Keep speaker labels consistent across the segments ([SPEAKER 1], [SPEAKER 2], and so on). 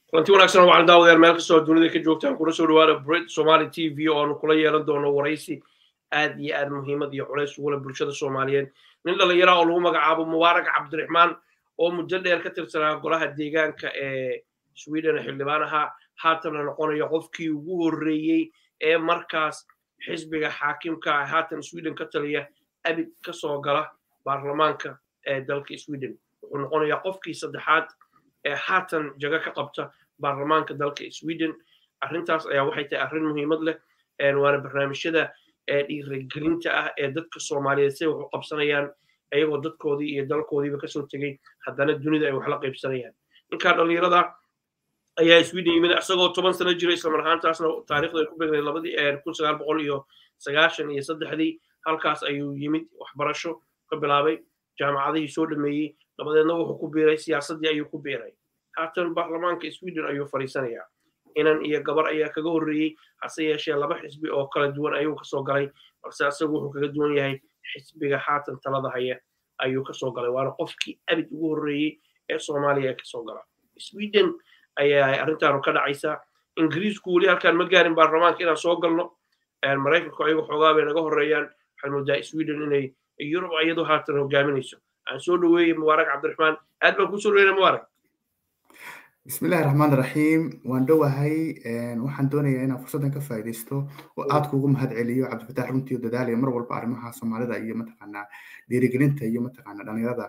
[SPEAKER 1] kulanti wanaagsan waxaan daawadeer meel kastoo dunida ka joogtaan kuna soo dhawaada brit somali t v oo aanu kula yeelan doono waraysi aad iyo aad muhiimad iyo culays ugula bulshada soomaaliyeed nin dhallinyara oo lagu magacaabo mubaarak cabdiraxmaan oo muddo dheer ka tirsanaa golaha deegaanka ee sweden xildhibaan ahaa haatanna noqonaya qofkii ugu horreeyey ee markaas xisbiga xaakimka ah haatan sweden ka taliya abid ka soo gala baarlamaanka ee dalka sweden wuxuu noqonayaa qofkii saddexaad ee haatan jago ka qabta baarlamaanka dalka sweden arrintaas ayaa waxay tahay arrin muhiimad leh waana barnaamijyada dhiirigelinta ah ee dadka soomaaliyeed say wax u qabsanayaan iyagoo dadkoodii iyo dalkoodiiba kasoo tegey haddana dunida ay wax la qaybsanayaan ninkaa dhallinyarada ayaa sweden yimid isagoo toban sano jira islamar ahaantaasna taarikhdu ay ku begnay labadii kun sagaal boqol iyo sagaashan iyo saddexdii halkaas ayuu yimid waxbarasho ka bilaabay jaamacadihii soo dhameeyey dabadeedna wuxuu ku biiray siyaasaddii ayuu ku biiray haatan baarlamaanka sweden ayuu fadhiisanayaa inan iyo gabar ayaa kaga horreeyey hase yeeshee laba xisbi oo kala duwan ayuu kasoo galay balse isagu wuxuu kaga duwan yahay xisbiga haatan talada haya ayuu kasoo galay waana qofkii abid ugu horreeyey ee soomaaliya ee kasoo gala sweden ayaa arrintaanu ka dhacaysaa ingiriisku weli halkaan ma gaarin baarlamaanka inaan soo galno maraykanku ayagu xoogaa bay naga horreeyaan waxaan moodaa sweden inay yurub iyadu haatan hogaaminayso aan soo dhaweeyey mubaarak cabdiraxmaan aad baan kusoo dhaweynaya mubaarak
[SPEAKER 2] bismillahi raxmaan raxiim waan dhowahay waxaan doonayaa inaan fursaddan ka faa'iidaysto oo aad kuugu mahad celiyo cabdifatax runtii oo dadaalaya mar walba arrimaha soomaalida iyo mataqaanaa dhiirigelinta iyo mataqaanaa dhalinyarada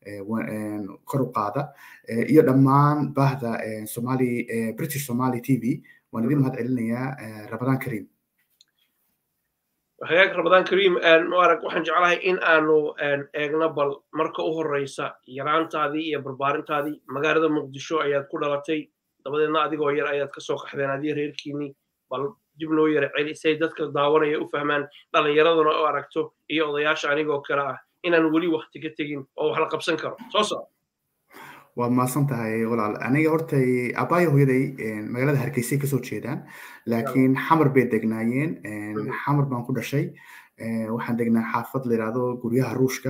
[SPEAKER 2] kor u qaada iyo dhammaan baahda somali british somali t v waan idin mahad celinayaa ramadaan kariim
[SPEAKER 1] hagaag ramadaan kariim mubarak waxaan jeclahay in aanu eegno bal marka u horreysa yaraantaadii iyo barbaarintaadii magaalada muqdisho ayaad ku dhalatay dabadeedna adigoo yar ayaad kasoo qaxdeen adii reerkiinii bal dib noo yara celi say dadka daawanaya u fahmaan dhallinyaraduna u aragto iyo odayaasha anigoo kale ah inaan weli wakti ka tegin oo wax la qabsan karo soo soco
[SPEAKER 2] waa mahadsan tahay walaal aniga horta aabbayo hooyaday magaalada hargeysay kasoo jeedaan laakiin xamar bay degnaayeen xamar baan ku dhashay waxaan degnaa xaafad la yidhaahdo guryaha ruushka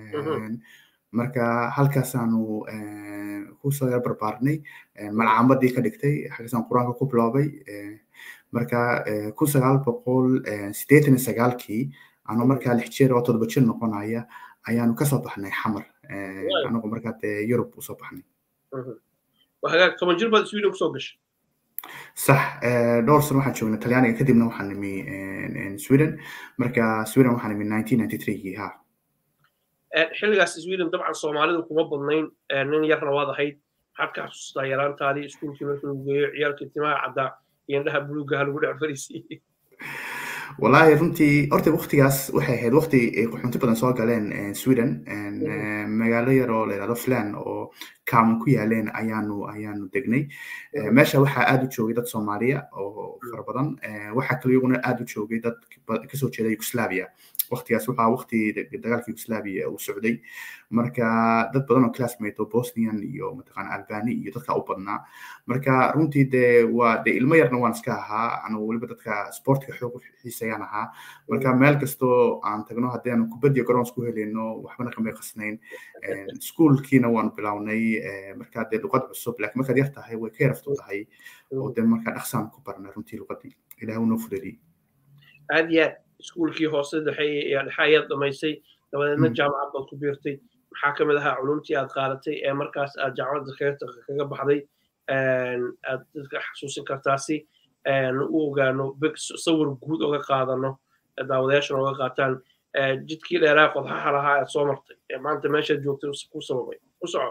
[SPEAKER 2] marka halkaasaanu kusoo yar barbaarnay malcaamadii ka dhigtay xaggaasaan qur-aanka ku biloobay marka kun sagaal boqol siddeetan iyo sagaalkii anoo markaa lix jeer oo toddoba jir noqonaya ayaanu kasoo baxnay xamar anagu markaa dee yurub usoo baxnay
[SPEAKER 1] hagaag toban jir baad sweden kusoo gashay
[SPEAKER 2] sax dhowr sano waxaan joognay talyaaniga kadibna waxaan nimi sweden marka sweden waxaan nimi nineteen ninety threegii ha
[SPEAKER 1] xilligaas sweden dabcan soomaalidu kuma badnayn nin yarna waad ahayd maxaad ka xasuustaa yaraantaadii iskuulkii markii lagu geeyo ciyaalkii timaha caddaa iyo indhaha buluugaha lagu dhex fariisiiyey
[SPEAKER 2] wallaahi runtii horta waktigaas waxay ahayd wakti ay qaxoonti badan soo galeen sweden magaalo yar oo la yidhahdo flan oo kaaman ku yaaleen ayaanu ayaanu degnay meesha waxaa aad u joogay dad soomaaliya oo fara badan waxaa kale iyaguna aad u joogay dad kasoo jeeda yugoslavia waktigaas waxaa wakti dagaalka yugoslavia uu socday marka dad badan oo classmate oo bosnian iyo mataqaana albani iyo dadka u badnaa marka runtii dee waa dee ilmo yarna waan iska ahaa anu weliba dadka sportka xoog xiisayaan ahaa marka meel kastoo aan tagno haddii aanu kubaddiyo garoons ku helino waxbana kamay qasnayn iskuolkiina waanu bilownay marka dee luqad cusub laakiin markaad yar tahay way ka yarafto tahay oo dee marka dhaqsaan ku barnay runtii luqadii ilaah unoo fudadiyey
[SPEAKER 1] aad iyo aad iskuulkii hoose dhexe dhexe ayaad dhamaysay dabadeedna jaamacad baad ku biirtay maxaa ka mid ahaa culumtii aad qaadatay ee markaas aad jaamacadda kaga baxday aad dadka xasuusin kartaasi u ogaano sawir guud oga qaadano daawadayaashana oga qaataan jidkii dheeraa qodxaha lahaa aad soo martay ee maanta meeshaad joogtay ku sababay u soco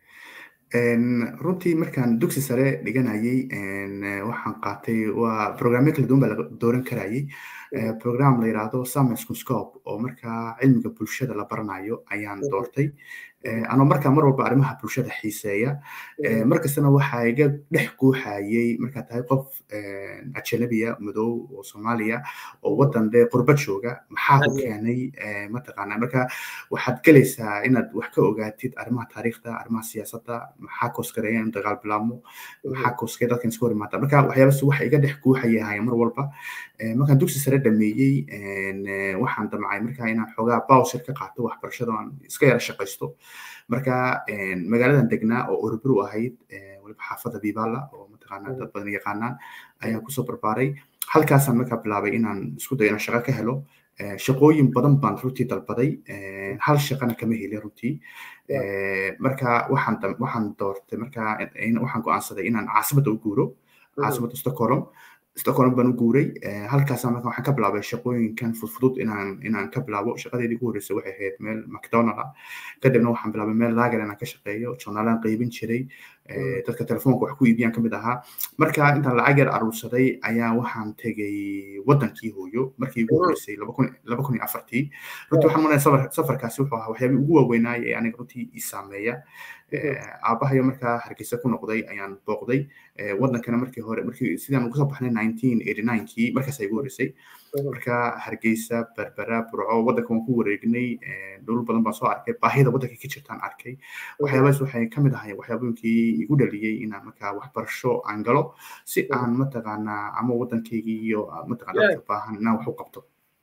[SPEAKER 2] runtii markaan dugsi sare dhiganayay waxaan qaatay waa programyo kala duwan baa la dooran karayay program la yidhaahdo science conscope oo markaa cilmiga bulshada la baranayo ayaan doortay anoo markaa mar walba arrimaha bulshada xiiseeya markastana waxaa iga dhex guuxayay markaa tahay qof ajanabiya madow oo soomaaliya oo waddan dee qurba jooga maxaa ku keenay mataqaana marka waxaad gelaysaa inaad wax ka ogaatid arrimaha taariikhda arrimaha siyaasadda maxaa koosgareeya in dagaal bilaabmo maxaa koosgaya dadkan iska hor imaata marka waxyaabas waxa iga dhex guuxayahaya mar walba markaan dugsi sare dhameeyey waxaan damcay markaa inaan xoogaa bawsir ka qaato waxbarashada aan iska yara shaqaysto marka magaaladan degnaa oo orobru ahayd waliba xaafadda bibala oo mataqaanaa dad badan yaqaanaan ayaan kusoo barbaaray halkaasaan markaa bilaabay inaan isku dayo inaan shaqo ka helo shaqooyin badan baan runtii dalbaday hal shaqana kama helin runtii marka waxaan waxaan doortay marka waxaan go'aansaday inaan caasimadda u guuro caasimadda stockholm stockholm baan u guuray halkaasaan marka waxaan ka bilaabay shaqooyinkan fudfudud inaan inaan ka bilaabo shaqadeedii ugu horreysay waxay ahayd meel mcdonald ah kadibna waxaan bilaabay meel lager inaan ka shaqeeyo journaalaan qaybin jiray dadka telefoonka wax ku iibiyaan kamid ahaa marka intaan lacag yar aruursaday ayaa waxaan tegay wadankii hooyo markii ugu horreysay laba kun iyo afartii runtii waxaan maranaya safarkaasi wuxuu ahaa waxyaabihii ugu waaweynaay ee aniga runtii ii saameeya aabahayo markaa hargeysa ku noqday ayaan booqday wadankana markii hore markii sidaan uga soo baxnay nineteen eighty ninekii markaas igu horreysay marka hargeysa berbera burco wadanka waan ku wareegnay dhul badan baan soo arkay baahida wadanka ka jirtaan arkay waxyaabahaas waxay kamid ahay waxyaabooyinkii igu dhaliyey inaan markaa waxbarasho aan galo si aan mataqaanaa ama wadankaygii iyo mataqana dadka baahan inaan wax u qabto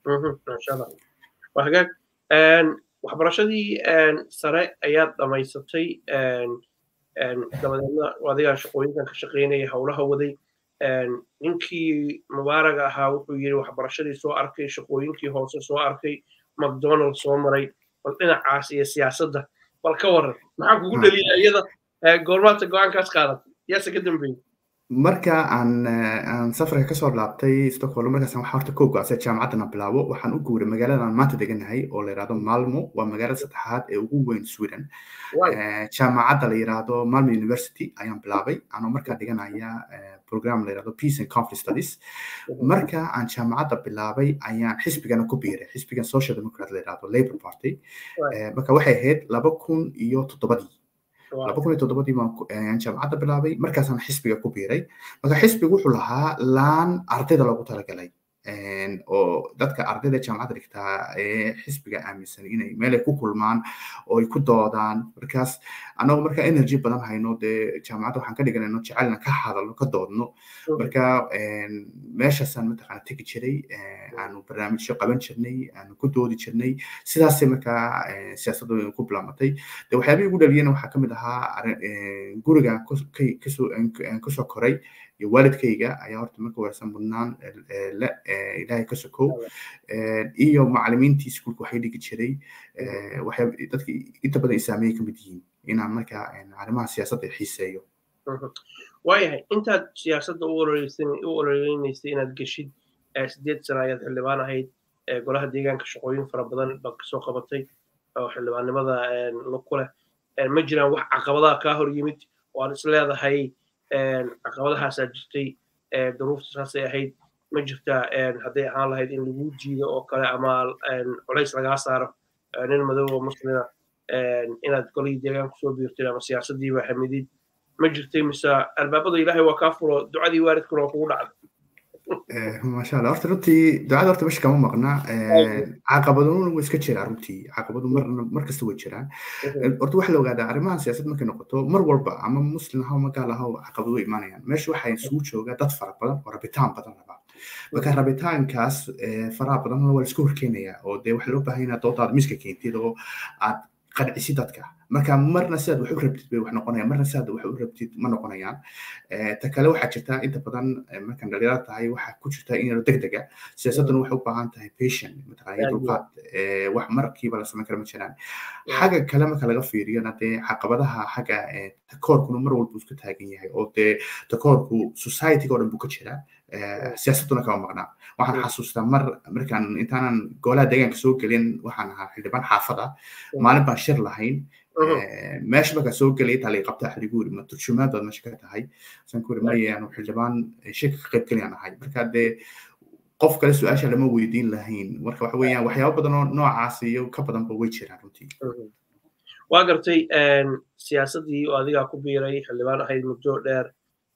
[SPEAKER 1] hagaag waxbarashadii sare ayaad dhamaysatay dabadeedna adigaa shaqooyinkan ka shaqaynaya howlaha waday ninkii mubaaraga ahaa wuxuu yidhi waxbarashadii soo arkay shaqooyinkii hoose soo arkay macdonald soo maray bal dhinacaas iyo siyaasadda bal ka waran maxaa kugu dhaliya iyada goormaata go-aankaas qaadatay yaase ka dambeeyey
[SPEAKER 2] marka aan aan safarka kasoo laabtay stockholm markaas waxaa horta koo go-aansay jaamacaddan bilaabo waxaan u guuray magaalada aan maanta deganahay oo la yidhahdo malmo waa magaalada saddexaad ee ugu weyn sweden jaamacadda la yidhahdo malmo university ayaan bilaabay anoo markaa dhiganaya program la yidhahdo peace and conflict studies marka aan jaamacadda bilaabay ayaan xisbigana ku biiray xisbigan social democrat la yidhahdo labour party marka waxay ahayd laba kun iyo toddobadii laba kun iyo toddobadii baan jaamacadda bilaabay markaasaan xisbiga ku biiray marka xisbigu wuxuu lahaa laan ardayda loogu talagalay oo dadka ardayda jaamacadda dhigtaa ee xisbiga aaminsan inay meelay ku kulmaan oo ay ku doodaan markaas annagoo marka energy badan hayno dee jaamacadda waxaan ka dhiganayno jecelna ka hadalno ka doodno marka meeshaasaan mataqaana tegi jiray aanu barnaamijyo qaban jirnay aanu ku doodi jirnay sidaasay markaa siyaasaddu ku bilaamatay de waxyaabihii ugu dhaliyena waxaa kamid ahaa guriga kasoo koray iyo waalidkayga ayaa horta marka warsan mudnaan le ilaahay ka sokow iyo macalimiintii iskuulka waxay dhigi jiray waxyaa dadka inta badan isaameeyay ka mid yihiin inaan marka arrimaha siyaasadda xiiseeyo
[SPEAKER 1] waayahay intaad siyaasadda u ololeynaysay inaad geshid sideed sana ayaad xildhibaan ahayd golaha deegaanka shaqooyin fara badan baad kasoo qabatay oo xildhibaannimada ku leh ma jiraan wax caqabadaha kaa hor yimid oo aad is leedahay caqabadahaasaa jirtay duruufta saasay ahayd ma jirtaa hadday ahaan lahayd in lagu jiido oo kale ama culays lagaa saaro nin madow oo muslima inaad golihii deegaan kusoo biirtid ama siyaasaddiiba xamidid ma jirtay mise albaabada ilaahay waa kaa furo ducadii waalidkuna waa kugu dhacday
[SPEAKER 2] maasha allah horta runtii ducada horta meesha kama maqna caqabaduna way iska jiraan runtii caqabadu mar mar kasta way jiraan horta waxaa la ogaadaa arrimahan siyaasad markay noqoto mar walba ama muslim ahaw ama gaal ahaw caqabado way imaanayaan meesha waxaa isugu jooga dad fara badan oo rabitaan badan rabaa marka rabitaankaas faraha badan waa la iska horkeenaya oo dee waxaa loo baahan inaad doodaad miska keentid oo aad qancisi dadka marka marna sidaad wax u rabtid bay wax noqonayaan marna sidaad wax u rabtid ma noqonayaan ta kale waxaa jirta inta badan markaan dhalinyaro tahay waxaa ku jirta in yaro deg dega siyaasadduna waxay u baahan tahay patient mataqaana dulqaad wax markiiba la samayn kara ma jiraan xagga kale marka laga fiiriyona dee caqabadaha xagga takoorkuna mar walba iska taagan yahay oo dee takoorku societyga oo dhan buu ka jiraa siyaasadduna kama maqnaa waxaan xasuustaa mar markaan intaanan golaha deegaanka soo gelin waxaan ahaa xildhibaan xaafada maalin baan shir lahayn meesha markaa soo gelay intaa laga qabta xiligu yiri ma turjumaad baad meesha ka tahay san ku yiri maya anu xildhibaan shirka ka qayb galayaan ahay marka dee qof kale su-aasha lama weydiin lahayn marka waxa weeyaan waxyaabo badan oo noocaas iyo ka badanba way jiraan runtii
[SPEAKER 1] waa gartay siyaasaddii oo adigaa ku biiray xildhibaan ahayd muddo dheer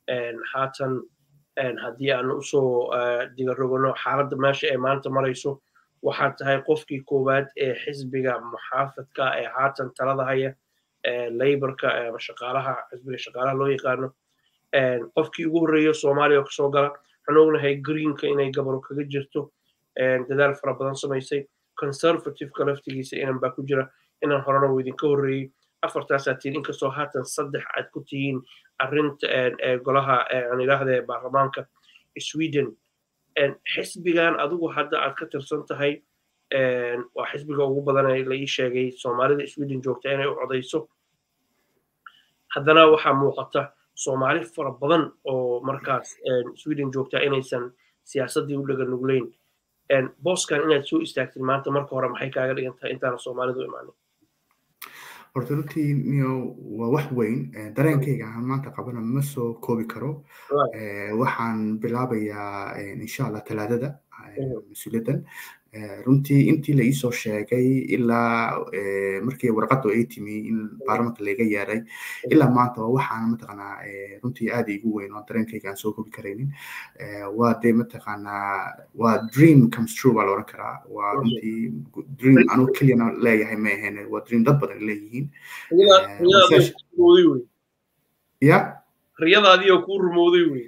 [SPEAKER 1] haatan haddii aan usoo digarogano xaaladda meesha ee maanta marayso waxaad tahay qofkii koowaad ee xisbiga muxaafadka ee haatan talada haya layborka ama shaqaalaha xisbiga shaqaalaha loo yaqaano qofkii ugu horreeya soomaaliya kasoo gala waxaan ognahay greenka inay gabaro kaga jirto dadaal fara badan samaysay conservativeka laftigiisa inan baa ku jira inan horena uu idinka horreeyey afartaasaa tihiin inkastoo haatan saddex aad ku tihiin arrinta golaha aan idhaahdee baarlamaanka sweden xisbigan adigu hadda aad ka tirsan tahay waa xisbiga ugu badan ee la ii sheegay soomaalida sweden joogta inay u codayso haddana waxaa muuqata soomaali fara badan oo markaas sweden joogta inaysan siyaasaddii u dhaga nugleyn booskan inaad soo istaagtid maanta marka hore maxay kaaga dhigan tahay intaana soomaalidu imaanin
[SPEAKER 2] horta runtii niyo waa wax weyn dareenkayga aan maanta qabana ma soo koobi karo waxaan bilaabayaa insha allah talaadada mas-uuliyaddan runtii intii la iisoo sheegay ilaa markii warqaddu ay timi in baarlamanka laga yeeray ilaa maanta waa waxaan mataqaanaa runtii aad igu weyn oo dareenkayga aan soo kobi karaynin waa dee mataqaanaa waa dream comes true baa la oran karaa waa runtii dream anugu keliyana leeyahay ma ahayn waa dream dad badan leeyihiin ya
[SPEAKER 1] riyadaadii oo kuu rumowday wey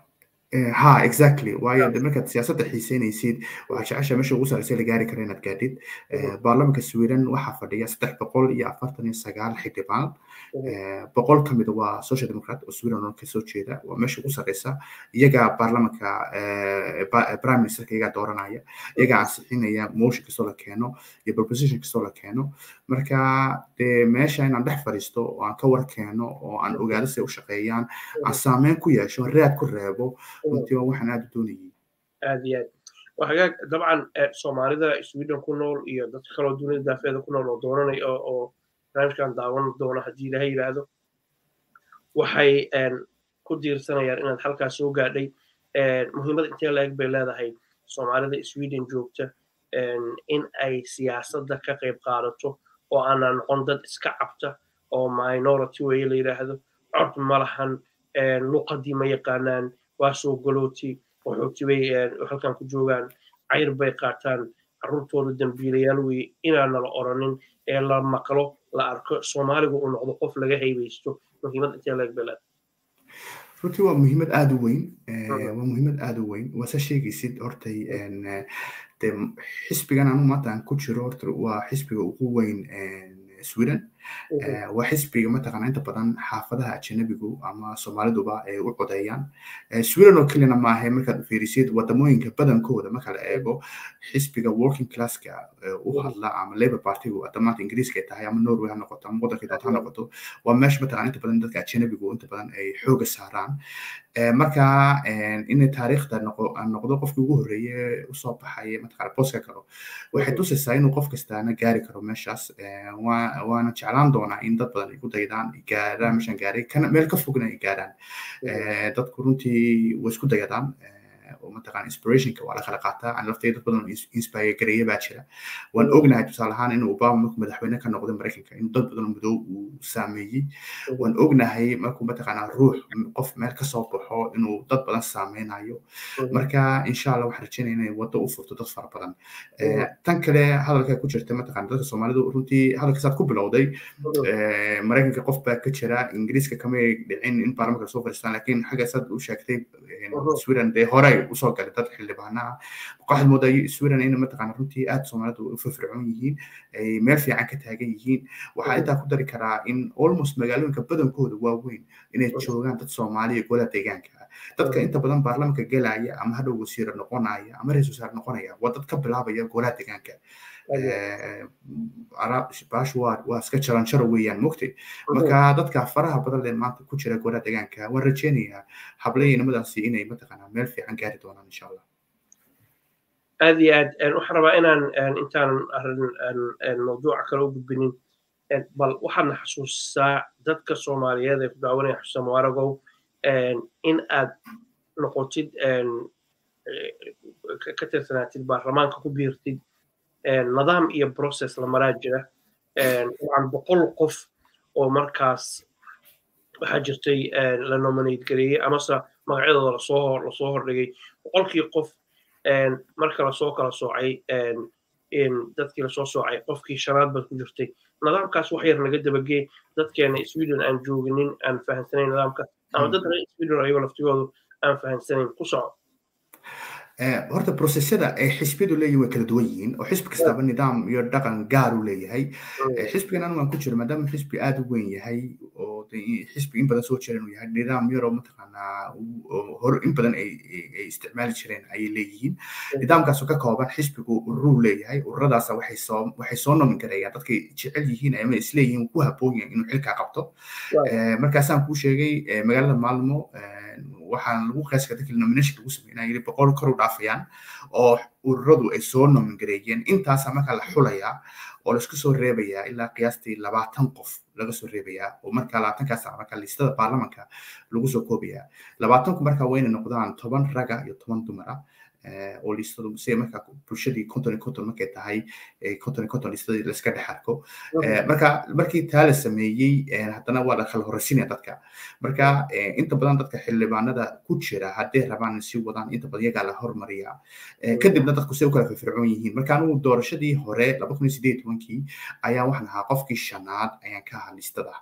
[SPEAKER 2] ha exactly waayo de markaad siyaasadda xiiseynaysid waxaa jecesha meesha ugu sarreysa la gaari kara inaad gaadhid baarlamanka sweden waxaa fadhiya saddex boqol iyo afartan iyo sagaal xildhibaan boqol ka mid waa social democrat oo sweden oo kasoo jeeda waa meesha ugu sarreysa iyagaa baarlamanka prime ministerka iyagaa dooranaya iyagaa ansixinaya motion kastoo la keeno iyo proposition kastoo la keeno marka de meesha inaan dhex fadhiisto oo aan ka war keeno oo aan ogaado siday u shaqeeyaan aan saameyn ku yeesho raad ku reebo runtii waa waxaan aad u doonayay
[SPEAKER 1] aad iyo aad waxagaag dabcan soomaalida sweden ku nool iyo dadka kaloo dunida daafeeda ku nool oo doonanay oo barnaamijkan daawan doona haddii ilaha yidhaahdo waxay ku diirsanayaan inaad halkaas soo gaadhay muhiimad intee la-eg bay leedahay soomaalida sweden joogta in ay siyaasadda ka qayb qaadato oo aanan noqon dad iska cabta oo minority weye la yidhaahdo cod ma lahan luqadii ma yaqaanaan waa soo galooti waxooti bay halkan ku joogaan cayr bay qaataan carruurtooda dambiilayaal weye inaana la oranin ee la maqlo la arko soomaaligu uu noqdo qof laga haybaysto muhiimad intee leeg bay leedahay
[SPEAKER 2] runtii waa muhiimad aad u weyn waa muhiimad aad u weyn waase sheegaysid hortay de xisbigan anu maanta aan ku jiro horta waa xisbiga ugu weyn sweden waa xisbiga mataqaana inta badan xaafadaha ajanabigu ama soomaaliduba ay u codeeyaan sweden oo keliyana maaha markaad fiirisid wadamooyinka badankooda marka la eego xisbiga working classka u hadla ama labour partygu damaanta ingiriiska ay tahay ama norway ha noqoto ama waddanka doonta ha noqoto waa meesha mataqana inta badan dadka ajanabigu inta badan ay xooga saaraan marka inay taariikhda noqdo qofkii ugu horreeye usoo baxay mataqana booska kalo waxay tusaysaa inuu qof kastaana gaari karo meeshaas waana jeclaan doonaa in dad badan ay ku daydaan gaaraan meeshan gaaray kana meel ka fogna ay gaaraan dadku runtii way isku dayadaan oo mataqana inspirationka waa la kala qaataa aan laftay dad badan inspire gareeya baa jira waan ognahay tusaale ahaan inuu obama markuu madaxweyne ka noqday maraykanka inuu dad badan madow uu saameeyey waan ognahay markuu mataqana ruux qof meel kasoo baxo inuu dad badan saameynayo marka insha allah waxaan rajeynaya inay waddo u furto dad fara badan tan kale hadalka ku jirta mataqana dadka soomaalidu runtii hadalka saad ku bilowday maraykanka qof baa ka jira ingiriiska kamay dhicin in baarlamanka soo fadhiistaan laakiin xagga saad u sheegtay sweden dee hore usoo galay dad xildhibaanaha waxaad moodaa sweden in mataqaana runtii aad soomaalidu u firfircoon yihiin ay meel fiican ka taagan yihiin waxaa intaa ku dari karaa in almost magaalooyinka badankooda waaweyn inay joogaan dad soomaaliya golaha deegaanka dadka inta badan baarlamanka gelaya ama hadhow wasiira noqonaya ama ra-isul wasaare noqonaya waa dad ka bilaabaya golaha deegaanka baashu waa waa iska jaranjaro weeyaan mogtay marka dadka faraha badan lee maanta ku jira golaha deegaanka waan rajeynayaa hablaynimadaasi inay mataqaanaa meel fiican gaari doonaan insha allah
[SPEAKER 1] aad iyo aad waxaan rabaa inaan intaan arrin mawduuca kale u gudbinin bal waxaadna xasuusisaa dadka soomaaliyeed ee ku daawanaya xusa mubaaragow in aad noqotid ka tirsanaatid baarlamaanka ku biirtid nidaam iyo process la maraa jira dabcan boqol qof oo markaas waxaa jirtay la nominate gareeyey amase magacyadooda lasoo lasoo hordhigay boqolkii qof marka lasoo kala soocay dadkii lasoo soocay qofkii shanaad baad ku jirtay nidaamkaas wax yar naga dabagee dadkeena sweden aan jooginin aan fahansanayn nidaamka ama dad reer sweden ayagoo laftigoodu aan fahansanayn ku soco
[SPEAKER 2] horta processyada ay xisbiyadu leeyihin way kala duwan yihiin oo xisbi kastaba nidaam iyo dhaqan gaar u leeyahay xisbigan anigu aan ku jiro maadaama xisbi aada u weyn yahay oo xisbi in badan soo jira inuu yahay nidaam yaroo mataqaanaa hor in badan ay isticmaali jireen ayay leeyihiin nidaamkaasoo ka kooban xisbigu ururuu leeyahay ururadaasa waxay soo waxay soo nomin gareeyaan dadkay jecel yihiin ama isleeyihiin ku habboon yahay inuu xilkaa qabto markaasaan kuu sheegay magaalada maalmo waxaan lagu qeeska dadkii nomination lagu sameynaa yiri boqol kor u dhaafayaan oo ururadu ay soo nomin gareeyeen intaasa markaa la xulayaa oo laisku soo reebayaa ilaa qiyaastii labaatan qof laga soo reebayaa oo markaa labaatankaas markaa listada baarlamanka lagu soo koobayaa labaatanku markaa wayna noqdaan toban raga iyo toban dumara oo listadu si markaa bulshadii konton iyo konton markay tahay konton iyo konton listadii laiska dhex arko marka markii taa la sameeyey haddana waa la kala horeysinaya dadka marka inta badan dadka xildhibaanada ku jira hadday rabaan si wadaan inta badan iyagaa la hormariyaa kadibna dadku si u kala firfircoon yihiin marka anugu doorashadii hore laba kun iyo sideed tobankii ayaa waxaan ahaa qofkii shanaad ayaan ka ahaa listada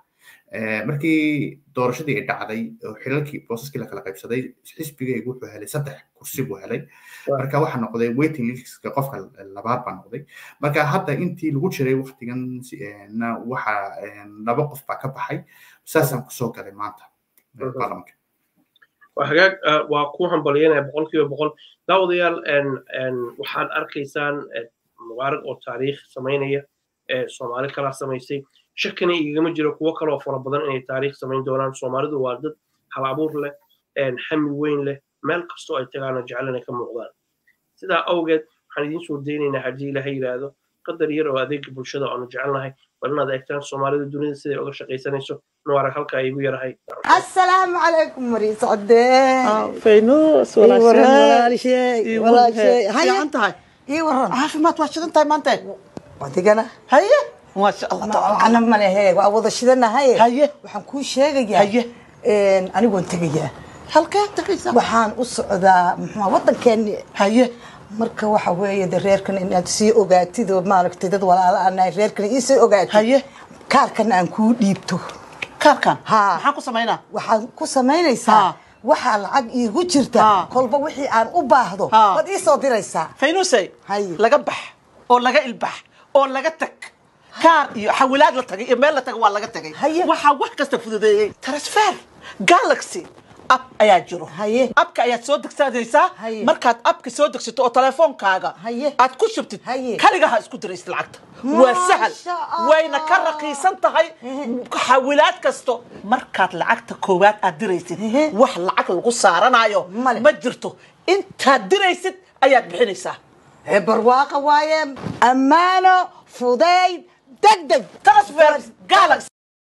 [SPEAKER 2] markii doorashadii ay dhacday oo xilalkii boosaskii la kala qaybsaday xisbigaygu wuxuu helay saddex kursi buu helay marka waxaa noqday waiting listka qofka labaad baa noqday marka hadda intii lagu jiray waktigan waxa laba qof baa ka baxay saasaan kusoo galay maanta baarlamanka
[SPEAKER 1] hagaag waa ku hambalyanaya boqolkiiba boqol daawadayaal waxaad arkaysaan mubaarag oo taariikh samaynaya soomaali kala samaysay shakina igama jiro kuwo kaloo fara badan inay taariikh samayn doonaan soomaalidu waa dad hal abuur leh xami weyn leh meel kastoo ay tagaana jecel inay ka muuqdaan sidaa awgeed waxaan idiin soo daynaynaa haddii ilaha yidhaahdo qadar yar oo adeega bulshada aanu jecelnahay bal inaad eegtaan soomaalida dunida siday uga shaqaysanayso nuarag halkaa igu yarahay
[SPEAKER 3] السلام عليكم مريض عدين
[SPEAKER 4] فينوس
[SPEAKER 3] إي
[SPEAKER 4] ولا
[SPEAKER 3] ورن
[SPEAKER 4] شيء
[SPEAKER 3] ولا شيء
[SPEAKER 4] إي
[SPEAKER 3] ولا
[SPEAKER 4] ورن.
[SPEAKER 3] شيء
[SPEAKER 4] في
[SPEAKER 3] هيا
[SPEAKER 4] عنتها
[SPEAKER 3] اي ورن
[SPEAKER 4] caafimaad waa shidan tahay maanta
[SPEAKER 3] وديك انا
[SPEAKER 4] haye maasha allah tabaaraka
[SPEAKER 3] انا ما هي وأوض شدنا هي
[SPEAKER 4] haye
[SPEAKER 3] waxaan kuu sheegayaa
[SPEAKER 4] Haye.
[SPEAKER 3] een anigoon tegayaa
[SPEAKER 4] halkee tagaysaa
[SPEAKER 3] waxaan u socdaa muxuu waddankeeni
[SPEAKER 4] haye
[SPEAKER 3] marka waxa weeye de reerkan inaad sii ogaatid oo maaragtay dad walaala anahay reerkan ii sii ogaatid
[SPEAKER 4] Haye.
[SPEAKER 3] kaarkan aan kuu dhiibto
[SPEAKER 4] kaarkan
[SPEAKER 3] Haa.
[SPEAKER 4] maxaan ku samaynaa
[SPEAKER 3] waxaad ku samaynaysaa
[SPEAKER 4] Haa.
[SPEAKER 3] waxaa lacag iigu jirta
[SPEAKER 4] Haa.
[SPEAKER 3] kolba wixii aan u baahdo
[SPEAKER 4] Haa.
[SPEAKER 3] waad ii soo diraysaa
[SPEAKER 4] faynuusay
[SPEAKER 3] Haye.
[SPEAKER 4] laga bax oo laga ilbax oo laga tag kaar iyo xawilaad la tagay iyo meel la tagay waa laga tagay
[SPEAKER 3] Haye.
[SPEAKER 4] waxaa wax kasta fududeeyey transfer galaxy app ayaa jiro
[SPEAKER 3] Haye.
[SPEAKER 4] abka ayaad soo degsanaysaa
[SPEAKER 3] Haye.
[SPEAKER 4] markaad abka soo degsato oo telefoonkaaga
[SPEAKER 3] Haye.
[SPEAKER 4] aad ku shubtid
[SPEAKER 3] Haye.
[SPEAKER 4] kaligaha isku diraysid lacagta waa sahal
[SPEAKER 3] Maasha Allah.
[SPEAKER 4] wayna ka raqiisan tahay xawilaad kasto markaad lacagta koowaad aad diraysid
[SPEAKER 3] Ehe.
[SPEAKER 4] wax lacag lagu saaranayo
[SPEAKER 3] Male.
[SPEAKER 4] ma jirto intaad diraysid ayaad bixinaysaa
[SPEAKER 3] ee barwaaqa waaye ammaano fudayd degdeg
[SPEAKER 4] transfer galaxy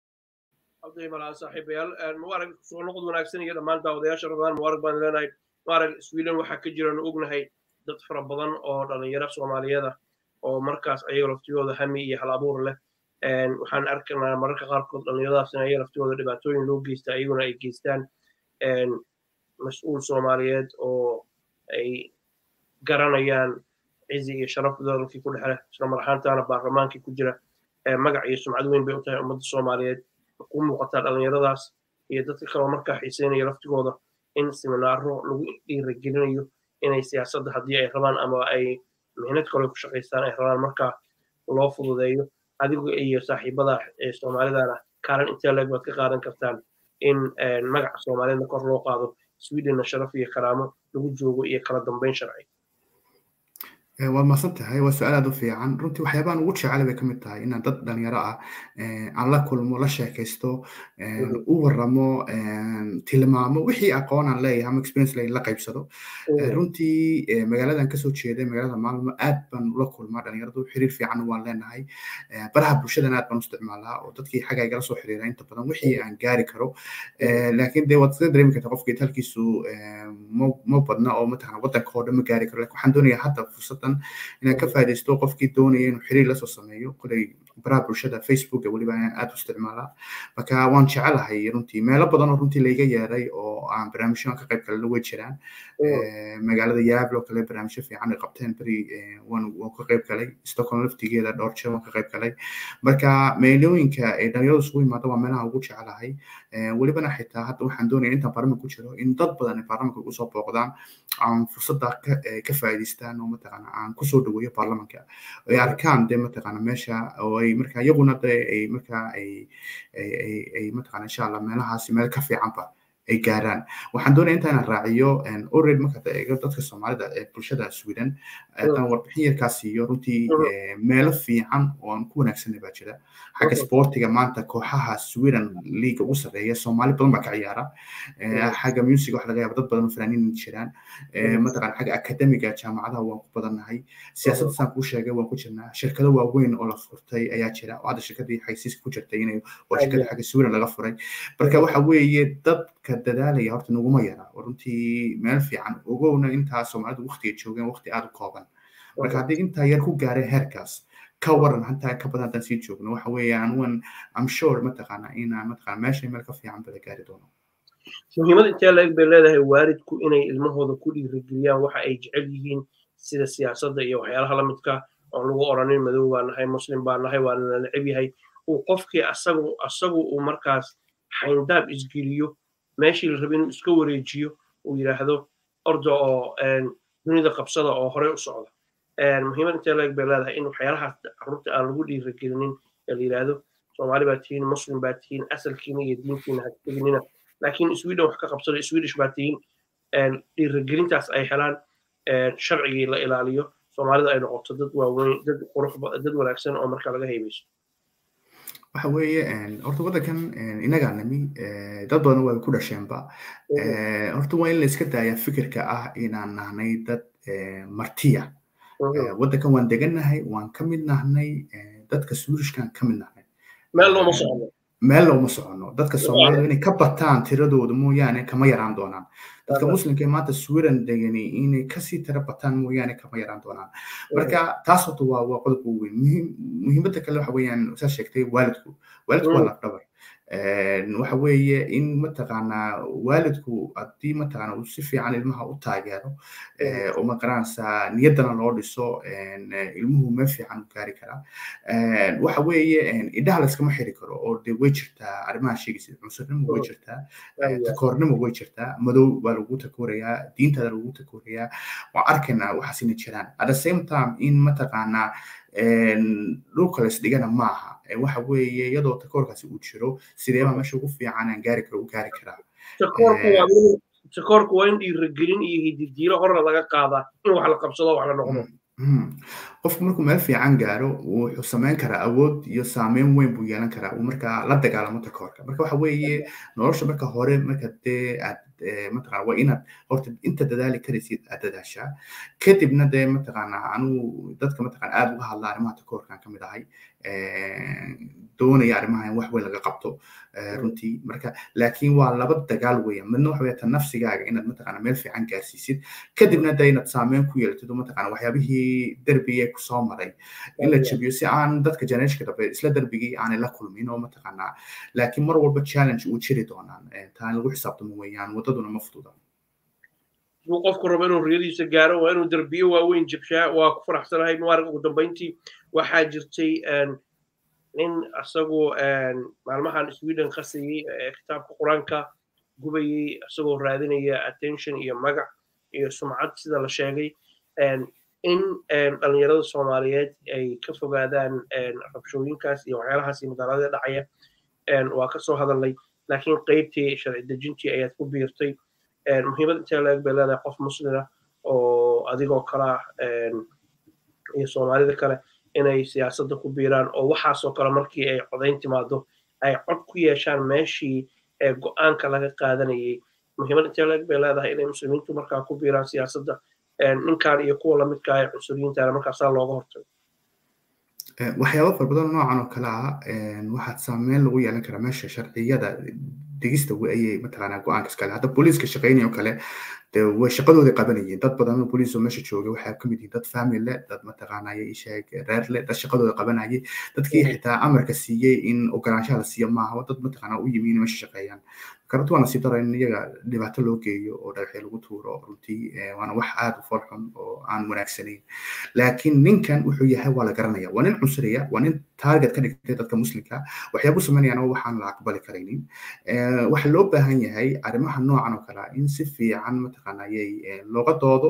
[SPEAKER 1] abday malaa saaxiibayaal mubaarag soo noqod wanaagsan iyo dhammaan daawadayaasha ramadaan mubaarag baan leenahay mubaarag sweden waxaa ka jiraanu ognahay dad fara badan oo dhalinyaro soomaaliyeed ah oo markaas ayaga laftiyooda hami iyo hal abuur leh waxaan arkaynaa mararka qaarkood dhalinyaradaas in ayaga laftiyooda dhibaatooyin loo geysta ayaguna ay geystaan mas-uul soomaaliyeed oo ay garanayaan cizi iyo sharaf dalkii ku dhexle isla mar ahaantaana baarlamaankii ku jira magac iyo sumcad weyn bay u tahay ummadda soomaaliyeed ku muuqataa dhalinyaradaas iyo dadka kaloo markaa xiiseynaya laftigooda in siminaaro lagu dhiiragelinayo inay siyaasadda haddii ay rabaan ama ay mihnad kale ku shaqaystaan ay rabaan markaa loo fududeeyo adigu iyo saaxiibada ee soomaalidana kaalin intee leeg baad ka qaadan kartaan in magaca soomaaliyeedna kor loo qaado swedenna sharaf iyo karaamo lagu joogo iyo kala dambeyn sharci
[SPEAKER 2] waad mahadsan tahay waa su-aal aad u fiican runtii waxyaabahan ugu jecel bay ka mid tahay inaan dad dhalinyaro ah aan la kulmo la sheekaysto u waramo tilmaamo wixii aqoon aan leeyahay ama experience leeyahay la qaybsado runtii magaaladan kasoo jeeday magaalada maalmo aad baan ula kulmaa dhalinyaradu xiriir fiican waan leenahay baraha bulshadan aad baan u isticmaalaa oo dadkii xagga igala soo xiriira inta badan wixii aan gaari karo laakiin dee waad iska dareemi kartaa qofkii talkiisu ma badna oo mataqana waddanka oo dhan ma gaari karo laakiin waxaan doonayaa hadda fursad inaan ka faaidaysto qofkii doonaya inuu xiriir lasoo sameeyo koley baraha bulshada facebooka weliba inaan aad u isticmaalaa marka waan jecelahay runtii meelo badan oo runtii layga yeeray oo oo aan barnaamijyo ka qayb kale way jiraan magaalada yaablo kale barnaamijyo fiican ay qabteen beri waan ka qayb galay stockholm laftigeeda dhowr jeer waan ka qayb galay marka meelooyinka ay dhalinyaradu isugu yimaado waa meelaha ugu jecelahay welibana xitaa hadda waxaan doonaya intaan baarlamanka ku jiro in dad badan ay baarlamanka ugu soo booqdaan aan fursadda ka faa'iidaystaan oo mataqaana aan kusoo dhaweeyo baarlamanka ay arkaan dee mataqaana meesha oo ay marka iyaguna de ay marka ay ay mataqaana insha allah meelahaasi meel ka fiicanba ay gaaraan waxaan doonaya inta inaan raaciyo already markaad eego dadka soomaalida ee bulshada sweden haddaan warbixin yarkaa siiyo runtii meelo fiican oo aan ku wanaagsanay baa jira xagga sportiga maanta kooxaha sweden league ugu sarreeya soomaali badan baa ka ciyaara xagga music waxa laga yaaba dad badan oo fanaaniin jiraan mataqaan xagga akademiga jaamacadaha waan ku badannahay siyaasadda saan kuu sheegay waan ku jirnaa shirkado waaweyn oo la furtay ayaa jira oo hadda shirkadii xaysiiska ku jirtay inay waa shirkada xagga sweden laga furay marka waxa weeye dadka dadaalaya horta naguma yara oo runtii meel fiican ogowna intaa soomaalidu waqtiga joogeen waqti aada u kooban marka haddii intaa yar ku gaareen heerkaas ka waran hataa ka badan haddaan sii joogno waxa weeyaan wan am sure mataqaana inaan mataqaana meesha meel ka fiican bala gaari doono
[SPEAKER 1] muhiimada intee la-eg bay leedahay waalidku inay ilmahooda ku dhiirigeliyaan waxa ay jecel yihiin sida siyaasadda iyo waxyaalaha lamidka oon lagu oranin madow baa nahay muslim baa nahay waa la neceb yahay uu qofkii asagu asagu uu markaas xayndaab isgeliyo meeshii la rabay inuu iska wareejiyo uu yidhaahdo orda oo dunida qabsada oo horey u socda muhiimad intee leeg bay leedahay in waxyaalahaas carruurta aan lagu dhiirigelinin ee la yidhaahdo soomaali baa tihiin muslim baa tihiin asalkiina iyo diintiina ha teginina laakiin sweden wax ka qabsada swedish baa tihiin dhiirigelintaas ay helaan sharcigii la ilaaliyo soomaalida ay noqoto dad waaweyn dad qurux dad wanaagsan oo marka laga haybayso
[SPEAKER 2] waxa weeye horta waddankan inagaa nimi dad badan way ku dhasheenba horta waa in la iska daaya fikirka ah inaan nahnay dad martiya waddankan waan degannahay waan ka mid nahnay dadka swedishkan ka mid nahnay
[SPEAKER 1] meel looma socono
[SPEAKER 2] meel looma socono dadka soomaalida inay ka bataan tiradooda mooyaane kama yaraan doonaan dadka muslimka ee maanta sweden degani inay kasii tira bataan mooyaane kama yaraan doonaan marka taas horta waa waa qodob ugu weyn muhiimadda kale waxa weeyaan saa sheegtay waalidku waalidku waa lafdhabar waxa weeye in mataqaanaa waalidku haddii mataqaana uu si fiican ilmaha u taageero oo maqaranaysaa niyaddana loo dhiso ilmuhu meel fiican u gaari karaa waxa weeye indhaha layskama xiri karo oo de way jirtaa arrimaha sheegaysa cunsurnimo way jirtaa takoornimo way jirtaa madow baa lagu takoorayaa diintaada lagu takoorayaa waan arkaynaa waxaas inay jiraan at the same time in mataqaanaa dhulka la isdhigana maaha waxa weeye iyadoo takoorkaasi uu jiro sideebaa meesha ugu fiican aan gaari karo u gaari karaa
[SPEAKER 1] takoorku waa in dhiirigelin iyo hididiilo horna laga qaadaa in wax la qabsado wax la noqdo
[SPEAKER 2] qofku markuu meel fiican gaaro wuxuu samayn karaa awood iyo saameyn weyn buu yeelan karaa uu markaa la dagaalamo takoorka marka waxa weeye nolosha marka hore marka dee aad mataqana waa inaad horta inta dadaali karaysid aad dadaashaa kadibna dee mataqaana anuu dadka mataqana aad uga hadla arrimaha takoorkan ka mid ahay doonaya arrimaha in wax weyn laga qabto runtii marka laakiin waa laba dagaal weeyaan midna waxa weeye ta nafsigaaga inaad mataqana meel fiican gaarsiisid kadibna dee inaad saameyn ku yeelatid oo mataqana waxyaabihii derbigee kusoo maray in la jabiyo si aan dadka generationka dambe isla derbigii aanay la kulmin oo mataqana laakiin mar walba challenge uu jiri doonaan taa in lagu xisaabtamo weeyaan waddaduna ma fududa
[SPEAKER 1] hadduu qofku rabo inuu riyadiisa gaaro waa inuu derbiyo waaweyn jabshaa waa ku faraxsanahay mubaarag ugu dambayntii waxaa jirtay nin asagoo maalmahan sweden qasayey kitaabka qur-aanka gubayey isagoo raadinaya attention iyo magac iyo sumcad sida la sheegay in dhalinyarada soomaaliyeed ay ka fogaadaan rabshooyinkaas iyo waxyaalahaas iyo magaalada dhacaya waa ka soo hadalnay laakiin qeybtii sharci dejintii ayaad ku biirtay muhiimad intee laeg bay leedahay qof muslina oo adigoo kala iyo soomaalida kale inay siyaasadda ku biiraan oo waxaasoo kale markii ay codayn timaado ay cod ku yeeshaan meeshii ee go-aanka laga qaadanayay muhiimad intee leeg bay leedahay inay muslimiintu markaa ku biiraan siyaasadda ninkan iyo kuwa lamidka ee cunsuriyiintaana markaasaa looga hortago
[SPEAKER 2] waxyaaba fara badan noocan oo kale ah waxaad saameyn lagu yeelan karaa meesha sharciyada degista ayay mataqaanaa go-aanka iskale hadda booliiska shaqeynaya oo kale dee way shaqadooda qabanayeen dad badan oo booliis oo meesha jooga waxaa kamid yihiin dad family leh dad mataqaanaya isheeg reer leh dad shaqadooda qabanayay dadkii xitaa amarka siiyey in ogolaanshaha la siiyo maaha dad mataqaana u yimi in meesha shaqeeyaan karunti waa nasiib daro in iyaga dhibaato loo geeyo oo dhagaxyo lagu tuuro runtii waana wax aad u foolxun oo aan wanaagsanayn laakiin ninkan wuxuu yahay waa la garanaya waa nin cunsuriya waa nin target ka dhigtay dadka muslimka waxyaabuu samaynayaan oo waxaan la aqbali karaynin waxaa loo baahan yahay arrimaha noocan oo kale in si fiican mataqaanayay looga doodo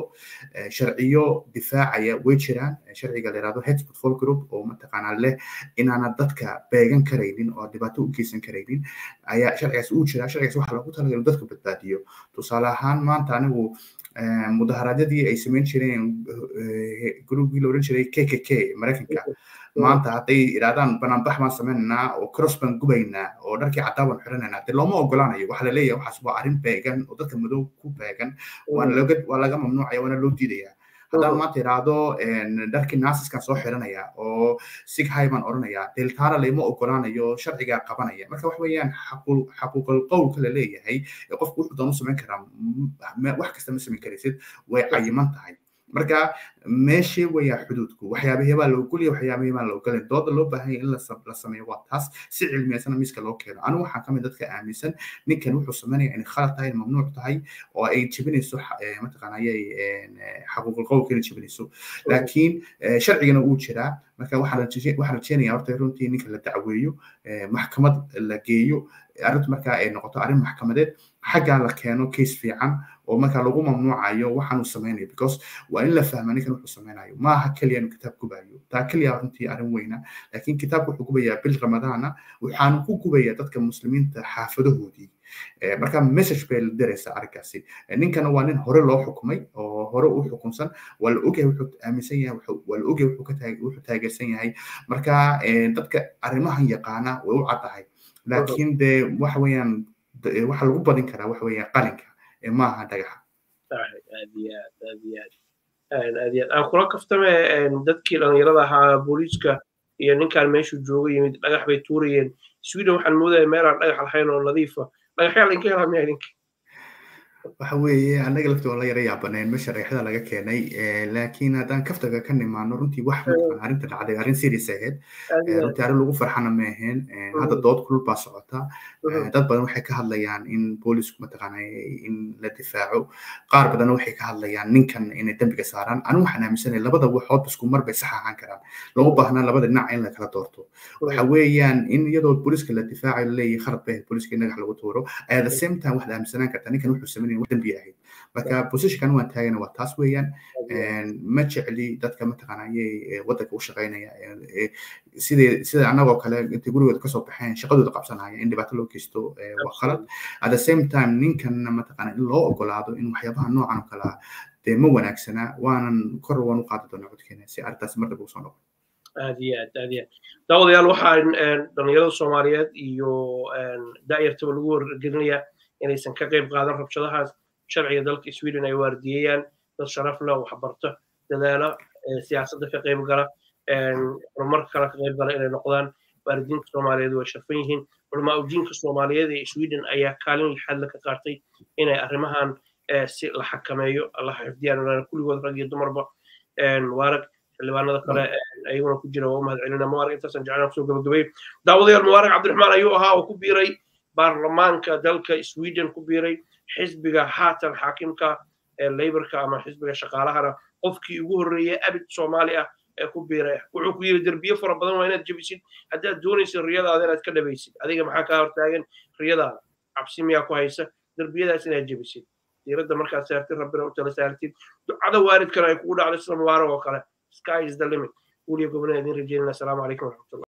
[SPEAKER 2] sharciyo difaacaya way jiraan sharciga la yihahdo head football group oo mataqaanaa leh inaana dadka beegan karaynin oo dhibaato u geysan karaynin ayaa sharcigaas uu jiraa sharcigaas waxaa loogu talagalay inuu dadka badbaadiyo tusaale ahaan maanta anigu mudaharaadyadii ay samayn jireen groupkii la odhan jiray k k k maraykanka maanta hadday idhahdaan banaanbax baan sameynaynaa oo cross baan gubaynaa oo dharkii caddaa baan xiranaynaa dee looma ogolaanayo waxaa la leeyahay waxaas waa arrin beegan oo dadka madow ku beegan waana looga waa laga mamnuucaya waana loo diidaya haddaan maanta idhaahdo dharkii naasiskan soo xiranaya oo sighay baan odhanayaa deltaara layma ogolaanayo sharcigaa qabanaya marka wax weeyaan xaquuqal qowlka la leeyahay ee qofku wuxuu doon u samayn karaa wax kasta ma samayn karaysid way cayiman tahay marka meeshii weyaa xuduudku waxyaabahee baa la ogolaya waxyaabahee baan la ogolayn dooda loo baahan yahay in la sameeyo waa taas si cilmiyeysana miiska loo keeno anigu waxaan kamid dadka aaminsan ninkan wuxuu samaynaya inay khalad tahay mamnuuc tahay oo ay jebinayso mataqaanayay xaquuqul qowlka inay jebinayso laakiin sharcigana uu jiraa marka waxaan rajeenaya horta runtii ninka la dacweeyo maxkamad la geeyo arrintu marka ay noqoto arrin maxkamadeed xaggaa la keeno case fiican oo marka lagu mamnuucayo waxaan uu samaynayo because waa in la fahma ninkan wuxuu samaynayo maaha keliya inuu kitaab gubayo taa keliya runtii arrin weyna laakiin kitaabku wuxuu gubayaa bil ramadaana waxaanu ku gubayaa dadka muslimiinta xaafadahoodii marka message bay la diraysaa arrinkaasi ninkana waa nin hore loo xukumay oo hore u xukunsan waa la ogyahay wuxuu aaminsan yahay waa la ogyahay wuxuu taageersan yahay marka dadka arrimahan yaqaana way u caddahay laakiin dee waxa weeyaan waxa lagu badin karaa waxa weeyaan qalinka maaha dhagaxa
[SPEAKER 1] aad iyo aad aad iyo aad aad iyo aad aan kula kaftame dadkii dhallinyarada ahaa booliiska iyo ninkaan meeshuu jooga yimid dhagax bay tuurayeen sweden waxaan moodaya meelaan dhagax lahayn oo nadiifa dhagaxyaa lainka helaa miya idinka
[SPEAKER 2] waxa weeye annaga lafta waa la yara yaabaneen meesha dhagaxyada laga keenay laakiin haddaan kaftaga ka nimaano runtii wax mataqaan arrinta dhacday arrin serious ahayd runtii arrin lagu farxana ma ahayn hadda dood kulul baa socota dad badan waxay ka hadlayaan in boolisku mataqaana in la difaaco qaar badanna waxay ka hadlayaan ninkan inay dembiga saaraan anigu waxaan aaminsanay labada waxood isku mar bay sax ahaan karaan lama baahna labada dhinac in la kala doorto waxa weeyaan in iyadoo booliska la difaacayo laleeyahay khalad bay booliska in dhagax lagu tuuro at the same time waxaad aaminsanaan kartaa ninkan wuxuu sameynaya wax dembi ahayd marka positionkan waan taagana waa taas weeyaan ma jecli dadka mataqaanayay waddanka u shaqaynaya sidee sida annagoo kale intay gurigooda kasoo baxeen shaqadooda qabsanaya in dhibaato loo geysto waa khalad at the same time ninkanna mataqaana in loo ogolaado in waxyaabaha noocan oo kale ah dee ma wanaagsana waanan kor waan u qaadi doonaa codkeena si arrintaas mar dambe usoo noqo
[SPEAKER 1] aad iyo aad aad iyo aad daawadayaal waxaan dhallinyarada soomaaliyeed iyo da'yartaba lagu wargelinayaa inaysan ka qayb qaadan rabshadahaas sharciga dalka sweden ay waardiyeeyaan dad sharaf leh waxbarto dadaala siyaasadda ka qayb gala horumarka kale ka qayb gala inay noqdaan waalidiinta soomaaliyeed way sharfan yihiin culamaa udiinka soomaaliyeed ee sweden ayaa kaalin lixaadla ka qaatay inay arrimahan si la xakameeyo la xifdiyaan kulligood rag iyo dumarba mubaarag xildhibaanada kale ayaguna ku jira waa u mahad celina mubaarag intaasan jeclaan kusoo gabagabay daawadayaal mubaarag cabdiraxmaan ayuu ahaa oo ku biiray baarlamaanka dalka sweden ku biiray xisbiga haatan xaakimka ee laborka ama xisbiga shaqaalahana qofkii ugu horreeyay abid soomaali ah ee ku biiray wuxuu ku yiri derbiye fara badan waa inaad jebisid haddaad doonaysid riyadaada inaad ka dhabaysid adiga maxaa kaa hortaagan riyadaada cabsi miyaa ku haysa derbiyadaas inaad jebisid diiradda markaad saartid rabbina u tala saartid ducada waalidkana ay kugu dhacdo sida mubaarak oo kale sky is the limit weliya gobonada idin rajeynana asalaamu calaykum waraxmatullah